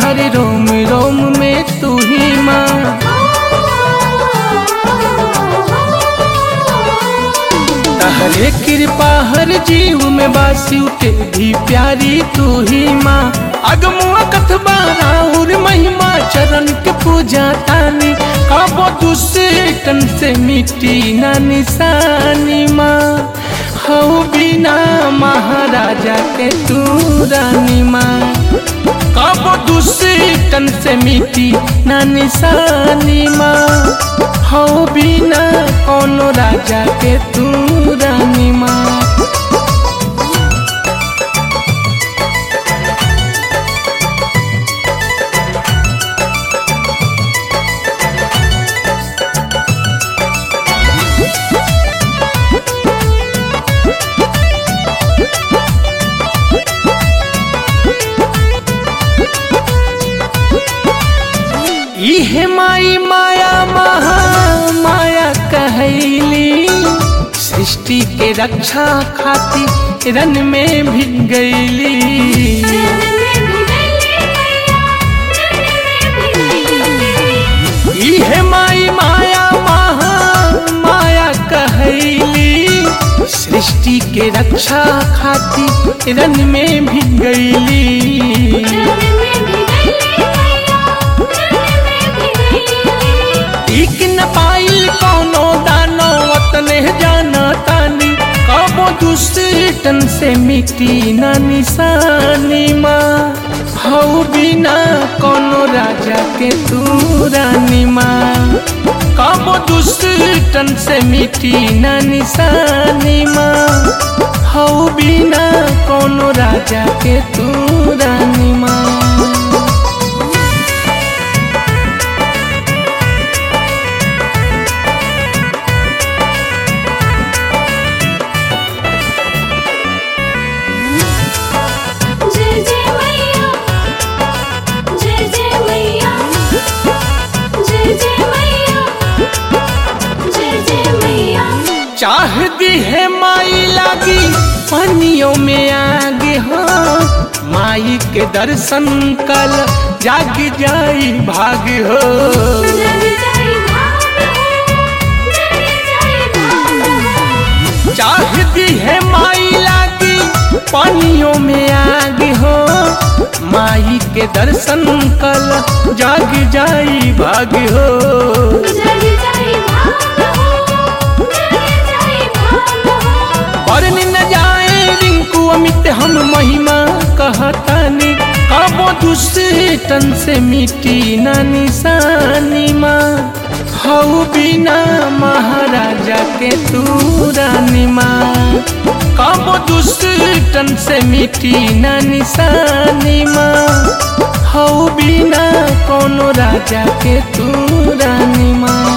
हर रोम रोम में तू ही माँ तहरे कृपा हर जीव में बासी के भी प्यारी तू ही माँ अगमुआ कथबा राउर महिमा चरण के पूजा तानी काबो दूसरे तन से मिट्टी ना निशानी माँ हऊ बिना महाराजा के तू रानी माँ काबो दूसरे तन से मिट्टी ना निशानी माँ हो बिना कोनो राजा के तू रानी माँ इहे माई माया महा माया कहैली सृष्टि के रक्षा खातिर रन में भी गईली इहे माई माया महा माया कहैली सृष्टि के रक्षा खातिर रन में भी गईली ठीक न पाइल कोनो दानो वतने जाना तानी कबो दूसरे तन से मिट्टी ना निशानी माँ हऊ बिना कोनो राजा के तू रानी माँ कबो दूसरे तन से मिट्टी ना निशानी माँ हऊ बिना कोनो राजा के तू रानी माँ जय जय मैया जय जय मैया जय जय मैया जय जय मैया चाह दी है माई लागी पानियों में आगे हो माई के दर्शन कल जाग जाई भाग हो जग जाई भाग जग जाई भाग चाह दी है माई लागी पानियों में आगे हो माई के दर्शन कल जाग जाई भाग हो जग जाई भाग जग जाई भाग बरन न जाए रिंकू अमित हम महिमा कहतानी कबो दूसरे तन से मिट्टी ना निशानी माँ हऊ बिना महाराजा के तू रानी माँ कबो दूसरे तन से मिट्टी ना निशानी माँ हऊ बिना कोनो राजा के तू रानी माँ